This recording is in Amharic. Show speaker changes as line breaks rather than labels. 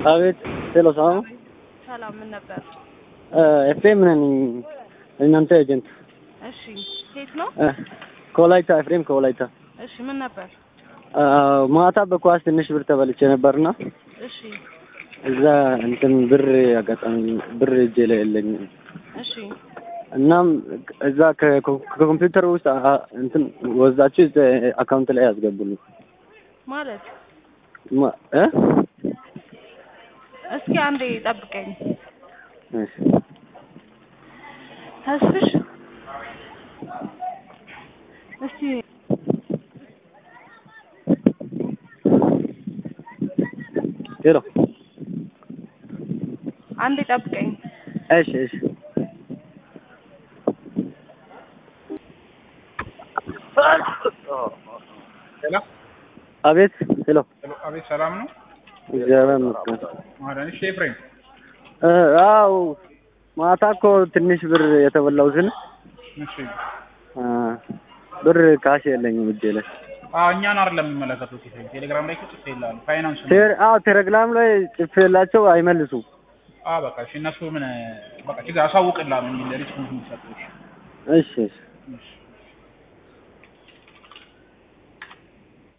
አቤት ሄሎ፣ ሰላም ነው?
ሰላም ምን ነበር?
ኤፍሬም ነኝ። እናንተ ኤጀንት
እሺ ሴት ነው?
እ ከወላይታ ኤፍሬም ከወላይታ
እሺ ምን ነበር?
አ፣ ማታ በኳስ ትንሽ ብር ተበልቼ ነበርና
እሺ
እዛ እንትን ብር አጋጣሚ ብር እጄ ላይ የለኝም።
እሺ
እናም እዛ ከ- ከኮምፒውተር ውስጥ አ- እንትን ወስዳችሁ እዛ አካውንት ላይ ያስገቡልኝ
ማለት
ማ- እ
እስኪ አንዴ ጠብቀኝ።
እሺ
ተስፍሽ እስቲ
ሄሎ
አንዴ ጠብቀኝ።
እሺ እሺ
ሄሎ
አቤት ሄሎ
ሄሎ፣ አቤት ሰላም ነው?
እግዚአብሔር ይመስገን።
ማዳን እሺ፣ ኤፍሬም
እ አው ማታ እኮ ትንሽ ብር የተበላሁትን
እሺ።
አ፣ ብር ካሽ የለኝም እጄ ላይ
አዎ እኛን አይደለም የሚመለከቱት ኤፍሬም፣ ቴሌግራም ላይ እኮ ጽፌልሃለሁ። ፋይናንስ ነው።
ቴር አዎ ቴሌግራም ላይ ጽፌላቸው አይመልሱም።
አዎ በቃ እሺ፣ እነሱ ምን በቃ ችግር አሳውቅልሃለሁ የሚል ሪስፖንስ የሚሰጡት።
እሺ እሺ
እሺ